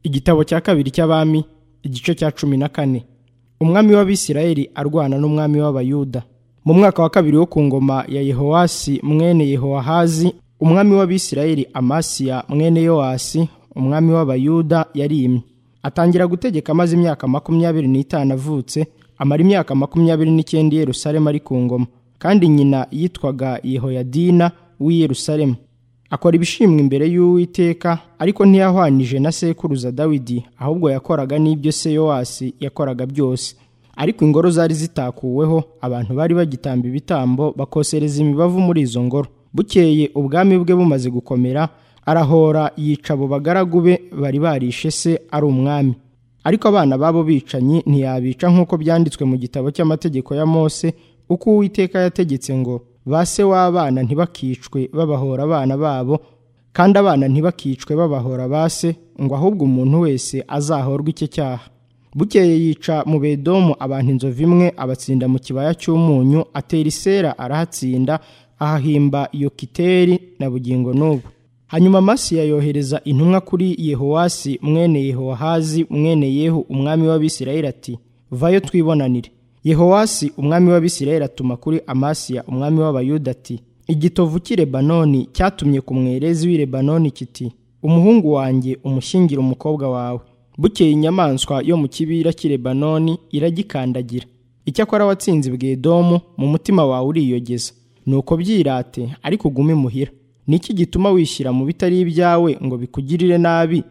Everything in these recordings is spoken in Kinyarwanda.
igitabo cya kabiri cy'abami igice cya cumi na kane umwami w'abisirayeli arwana n'umwami w'abayuda mu mwaka wa kabiri wo ku ngoma ya yehowasi mwene yehowahazi umwami w'abisirayeli amasiya mwene yowasi umwami w'abayuda yarimye atangira gutegeka amaze imyaka makumyabiri n'itanu avutse amara imyaka makumyabiri n'icyenda i yerusalemu ari ku ngoma kandi nyina yitwaga yehoyadina w'i yerusalemu akora ibishimwa imbere y'uwiteka ariko ntiyahwanije na sekuruza dawidi ahubwo yakoraga n'ibyo se yowasi yakoraga byose ariko ingoro zari zitakuweho abantu bari bagitamba ibitambo bakosereza imibavu muri izo ngoro bukeye ubwami bwe bumaze gukomera arahora yica abo bagaragu be bari barishe se ari umwami ariko abana b'abo bicanyi ntiyabica nk'uko byanditswe mu gitabo cy'amategeko ya mose uko uwiteka yategetse ngo ba se w'abana ntibakicwe babahora abana babo kandi abana ntibakicwe babahora ba se ngo ahubwo umuntu wese azahorwe icyo cyaha bukeye yica mu bedomu abantu inzovu imwe abatsinda mu kibaya cy'umunyu atera isera arahatsinda ahahimba yokiteri na bugingo n'ubu hanyuma amasiya yohereza intumwa kuri yehowasi mwene yehowahazi mwene yehu umwami w'abisirayeli ati vayo twibonanire yehowasi umwami w'abisirayeli atuma kuri amasiya umwami w'abayuda ati igitovu cy'i lebanoni cyatumye ku mwerezi w'i lebanoni kiti umuhungu wanjye umushyingire umukobwa wawe bukeye inyamaswa yo mu kibira cy'i lebanoni iragikandagira icyakora watsinze bwedomu mu mutima wawe uriyogeza nuko byirate ariko ugume imuhira niki gituma wishyira mu bitari ibyawe ngo bikugirire nabi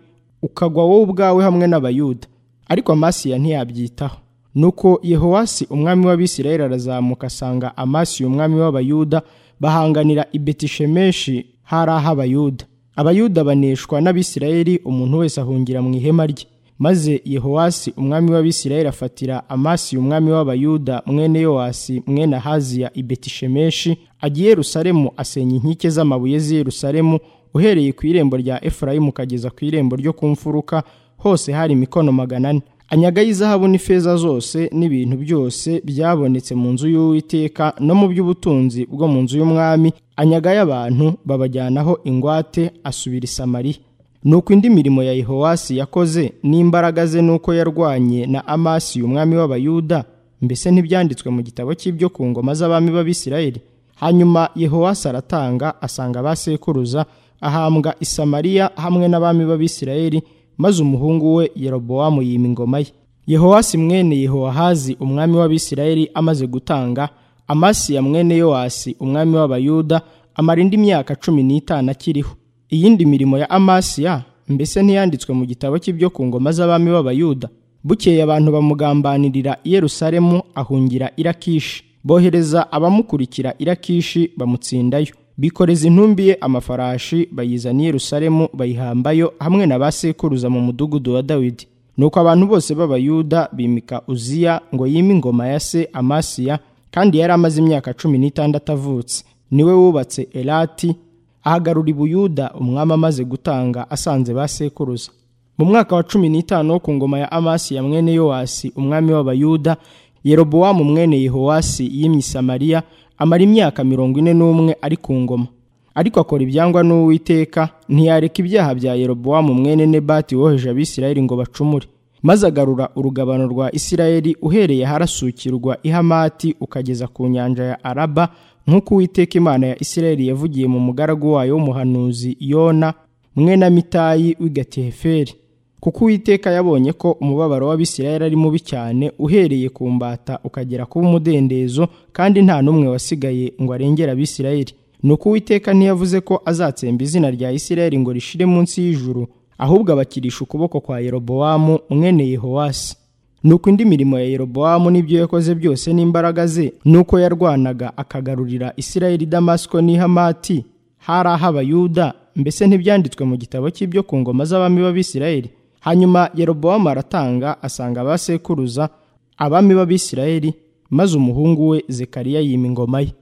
ukagwa wowe ubwawe hamwe n'abayuda ariko amasiya ntiyabyitaho nuko yehowasi umwami w'abisirayeli arazamuka asanga amasiya umwami w'abayuda bahanganira i betishemeshi hari aho abayuda abayuda baneshwa n'abisirayeli umuntu wese ahungira mu ihema rye maze yehowasi umwami w'abisirayeli afatira amasiya umwami w'abayuda mwene yowasi mwene ahaziya i betishemeshi agiye yerusalemu asenya inkike z'amabuye z'i yerusalemu uhereye ku irembo rya efurayimu ukageza ku irembo ryo ku mfuruka hose hari imikono magana ane anyagaho izahabu n'ifeza zose n'ibintu byose byabonetse mu nzu y'uwiteka no mu by'ubutunzi bwo mu nzu y'umwami anyagayo abantu babajyanaho ingwate asubira i samariya nuko indi mirimo ya yehowasi yakoze n'imbaraga ze n'uko yarwanye na amasiya umwami w'abayuda mbese ntibyanditswe mu gitabo cy'ibyo ku ngoma z'abami b'abisirayeli hanyuma yehowasi aratanga asanga abasekuruza ahambwa i samariya hamwe n'abami b'abisirayeli maze umuhungu we yerobowamu yima ingoma ye yehowasi mwene yehowahazi umwami w'abisirayeli amaze gutanga amasiya mwene yowasi umwami w'abayuda amara indi myaka cumi n'itanu akiriho iyindi mirimo ya amasiya mbese ntiyanditswe mu gitabo cy'ibyo ku ngoma z'abami b'abayuda bukeye abantu bamugambanirira i yerusalemu ahungira irakishi bohereza abamukurikira irakishi bamutsindayo bikoreza intumbi ye amafarashi bayizana i yerusalemu bayihambayo hamwe na ba sekuruza mu mudugudu wa dawidi nuko abantu bose b'abayuda bimika uziya ngo yime ingoma ya se amasiya kandi yari amaze imyaka cumi n'itandatu avutse niwe wubatse elati ahagarura ibuyuda umwami amaze gutanga asanze ba sekuruza mu mwaka wa cumi n'itanu wo ku ngoma ya amasiya mwene yowasi umwami w'abayuda yerobowamu mwene yehowasi yimye i samariya amara imyaka mirongo ine n'umwe ari ku ngoma ariko akora ibyangwa n'uwiteka ntiyareka ibyaha bya yerobowamu mwene nebati woheje abisirayeli ngo bacumure maze agarura urugabano rwa isirayeli uhereye harasukirwa ihamati ukageza ku nyanja ya araba nk'uko uwiteka imana ya isirayeli yavugiye mu mugaragu wayo w'umuhanuzi yona mwene mitayi w'igatiheferi kuko uwiteka yabonye ko umubabaro w'abisirayeli ari mubi cyane uhereye ku mbata ukagera kuba umudendezo kandi nta n'umwe wasigaye ngo arengere abisirayeli nuko uwiteka ntiyavuze ko azatsemba izina rya isirayeli ngo rishire munsi y'ijuru ahubwo abakirisha ukuboko kwa yerobowamu mwene yehowasi nuko indi mirimo ya yerobowamu n'ibyo yakoze byose n'imbaraga ze nuko yarwanaga akagarurira isirayeli damasiko n'ihamati hari aho abayuda mbese ntibyanditswe mu gitabo cy'ibyo ku ngoma z'abami b'abisirayeli hanyuma yerobowamu aratanga asanga abasekuruza abami b'abisirayeli maze umuhungu we zekariya yima ingoma ye